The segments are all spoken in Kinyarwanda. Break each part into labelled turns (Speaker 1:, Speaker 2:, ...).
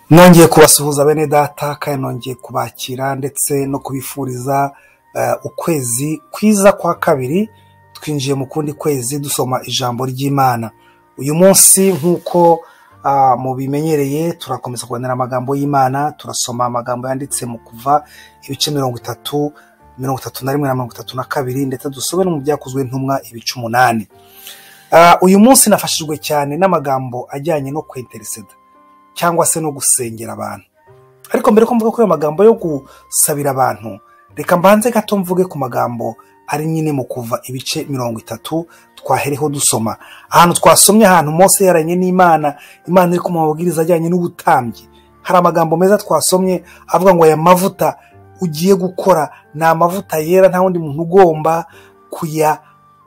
Speaker 1: nongeye kubasuhuza bene data kandi nongeye kubakira ndetse no kubifuriza ukwezi kwiza kwa kabiri twinjiye mu kundi kwezi dusoma ijambo ry'imana uyu munsi nk'uko mubimenyereye turakomeza kuganira amagambo y'imana turasoma amagambo yanditse mu kuva ibice mirongo itatu mirongo itatu na rimwe na mirongo itatu na kabiri ndetse dusobe no mu byakozwe intumwa ibice umunani uyu munsi nafashijwe cyane n'amagambo ajyanye no kwenteresida cyangwa se no gusengera abantu ariko mbere ko mvuga kuri ayo magambo yo gusabira abantu reka mbanze gato mvuge ku magambo ari nyine mu kuva ibice mirongo itatu twahereho dusoma ahantu twasomye ahantu Mose yaranye n'imana imana iri ku mabwiriza ajyanye n'ubutambyi hari amagambo meza twasomye avuga ngo aya mavuta ugiye gukora ni amavuta yera nta wundi muntu ugomba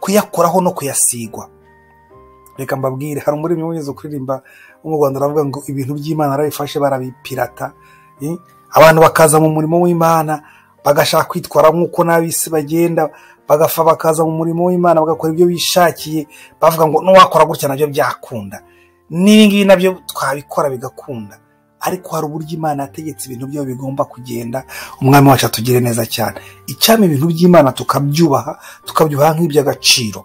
Speaker 1: kuyakoraho no kuyasigwa reka mbabwire hari umurimo w'inzu kuririmba wo mu rwanda uravuga ngo ibintu by'imana barabifashe barabipirata abantu bakaza mu murimo w'imana bagashaka kwitwara nk'uko n'ab'isi bagenda bagafa bakaza mu murimo w'imana bagakora ibyo bishakiye bavuga ngo n'uwakora gutya nabyo byakunda n'ibingibi nabyo twabikora bigakunda ariko hari uburyo imana yategetse ibintu byayo bigomba kugenda umwami wacu atugire neza cyane icyama ibintu by'imana tukabyubaha tukabyubaha nk'iby'agaciro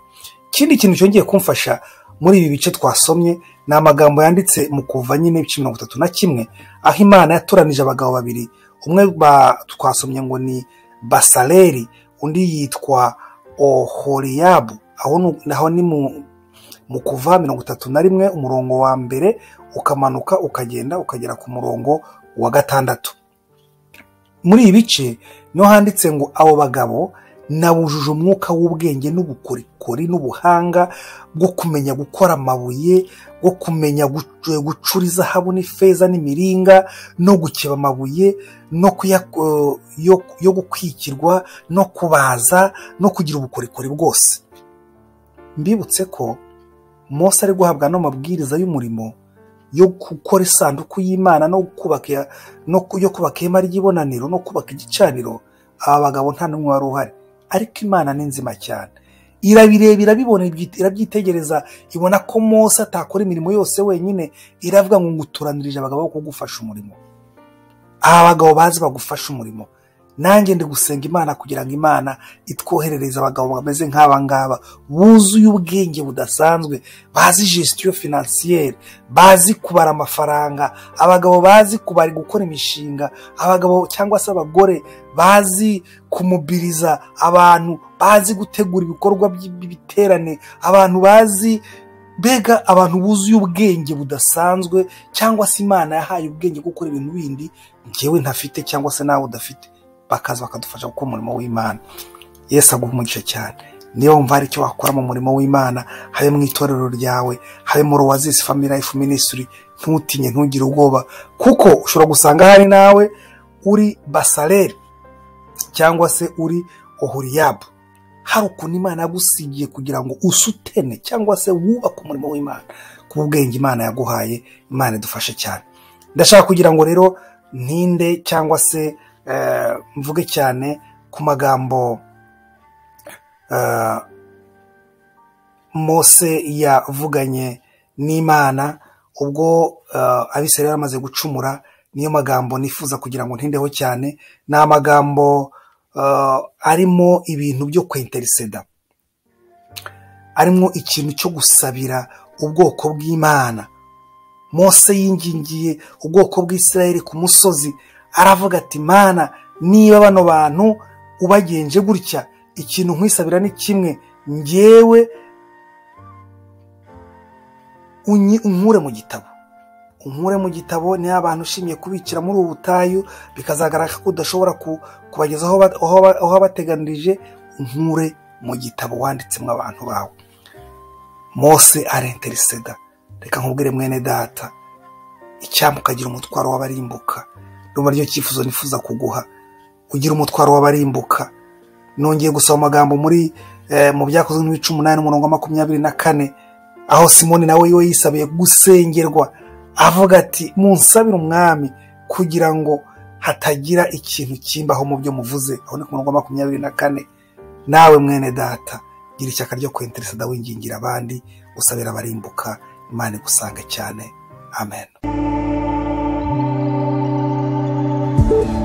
Speaker 1: ikindi kintu cyongeye kumfasha muri ibi bice twasomye ni amagambo yanditse mu kuva nyine ibice mirongo itatu na kimwe aho imana yatoranije abagabo babiri umwe twasomye ngo ni basaleri undi yitwa ohoriyabu aho ni mu kuva mirongo itatu na rimwe umurongo wa mbere ukamanuka ukagenda ukagera ku murongo wa gatandatu muri ibi bice niho handitse ngo abo bagabo nabujuje umwuka w'ubwenge n'ubukorikori n'ubuhanga bwo kumenya gukora amabuye bwo kumenya gucura izahabu n'ifeza n'imiringa no gukeba amabuye yo gukwikirwa no kubaza no kugira ubukorikori bwose mbibutse ko Mose ari guhabwa n'amabwiriza y'umurimo yo gukora isanduku y'imana no kubaka ihema ry'ibonaniro no kubaka igicaniro aba bagabo nta n'umwe wari uhari ariko imana ni nzima cyane irabireba irabibona irabyitegereza ibona ko Mose atakora imirimo yose wenyine iravuga ngo nguturanirije abagabo bo kugufasha umurimo aba bagabo bazi bagufasha umurimo nanjye ndi gusenga imana kugira ngo imana itwoherereze abagabo bameze nk'aba ngaba buzuye ubwenge budasanzwe bazi gesitiyo finansiyeri bazi kubara amafaranga abagabo bazi kubara gukora imishinga abagabo cyangwa se abagore bazi kumubiriza abantu bazi gutegura ibikorwa by'ibiterane abantu bazi mbega abantu buzuye ubwenge budasanzwe cyangwa se imana yahaye ubwenge gukora ibintu bindi ngewe ntafite cyangwa se nawe udafite bakaza bakadufasha gukora umurimo w'imana yesu aguha umugisha cyane niyo wumva hari icyo wakora mu murimo w'imana habe mu itorero ryawe habe mu ruwazisi family life ministry ntutinye ntugire ubwoba kuko ushobora gusanga hari nawe uri basaleri cyangwa se uri ohuriyabu hari ukuntu imana yagusigiye kugira ngo usutene cyangwa se wubake umurimo w'imana ku bwenge imana yaguhaye imana idufashe cyane ndashaka kugira ngo rero ntinde cyangwa se mvuge cyane ku magambo mose yavuganye n'imana ubwo abisirayeli bamaze gucumura niyo magambo nifuza kugira ngo ntindeho cyane ni amagambo arimo ibintu byo kwenteriseda arimo ikintu cyo gusabira ubwoko bw'imana mose yingingiye ubwoko bw'isirayeli ku musozi aravuga ati mana niba bano bantu ubagenje gutya ikintu nkwisabira ni kimwe ngewe unkure mu gitabo unkure mu gitabo niba abantu ushimiye kubikira muri ubu butayu bikazagaragara ko udashobora kubageza aho wabateganirije unkure mu gitabo wanditsemo abantu bawe mose arenteriseda reka nkubwire mwene data icyampa ukagira umutwaro w'abarimbuka rumva ryo cyifuzo nifuza kuguha ugira umutwaro w'abarimbuka nongeye gusaba amagambo muri mu byakozwe n'ibice umunani umurongo wa makumyabiri na kane aho simoni nawe we yisabiye gusengerwa avuga ati munsabire umwami kugira ngo hatagira ikintu kimbaho mu byo muvuze aho ni ku murongo wa makumyabiri na kane nawe mwene data gira ishyaka ryo kwenteresida wingingira abandi usabira abarimbuka imana igusanga cyane amen neza